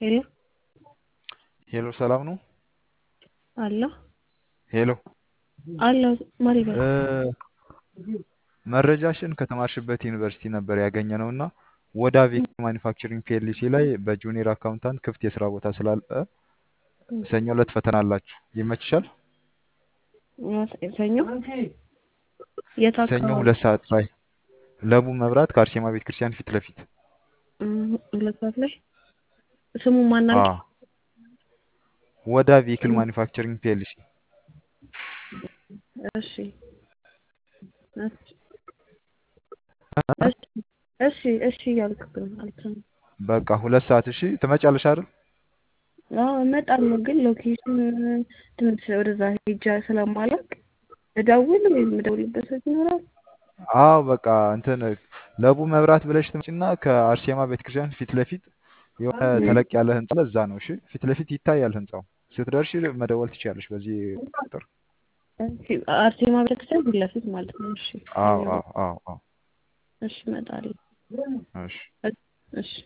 ሄሎ ሄሎ ሰላም ነው? አሎ ሄሎ አሎ ማን ይበል? መረጃሽን ከተማርሽበት ዩኒቨርሲቲ ነበር ያገኘነው እና ወደ አቬክ ማኒፋክቸሪንግ ፒኤልሲ ላይ በጁኒየር አካውንታንት ክፍት የስራ ቦታ ስላለ ሰኞ ዕለት ፈተና አላችሁ። ይመችሻል? ሰኞ የት ሰኞ አካባቢ? ሁለት ሰዓት ላይ ለቡ መብራት ከአርሴማ ቤተ ክርስቲያን ፊት ለፊት እም፣ ሁለት ሰዓት ላይ ስሙ ማን አ አልክ? ወደ ቬሂክል ማኒፋክቸሪንግ ፒኤልሲ እሺ እሺ እሺ እሺ እያልክ ነው አልሰማም። በቃ ሁለት ሰዓት እሺ። ትመጫለሽ አይደል? አዎ እመጣለሁ፣ ግን ሎኬሽን ትንሽ ወደዛ ሄጃ ስለማላውቅ እደውል ወይም የምደውልበት ሰዓት ይኖራል? አዎ በቃ እንትን ለቡ መብራት ብለሽ ትመጪና ከአርሴማ ቤተክርስቲያን ፊት ለፊት የሆነ ተለቅ ያለ ህንጻ አለ፣ እዛ ነው። እሺ ፊት ለፊት ይታያል ህንጻው። ስትደርሺ መደወል ትችያለሽ በዚህ ቁጥር። እሺ፣ አርሴማ ቤተክርስቲያን ፊት ለፊት ማለት ነው። እሺ አዎ አዎ አዎ አዎ። እሺ እመጣለሁ። እሺ እሺ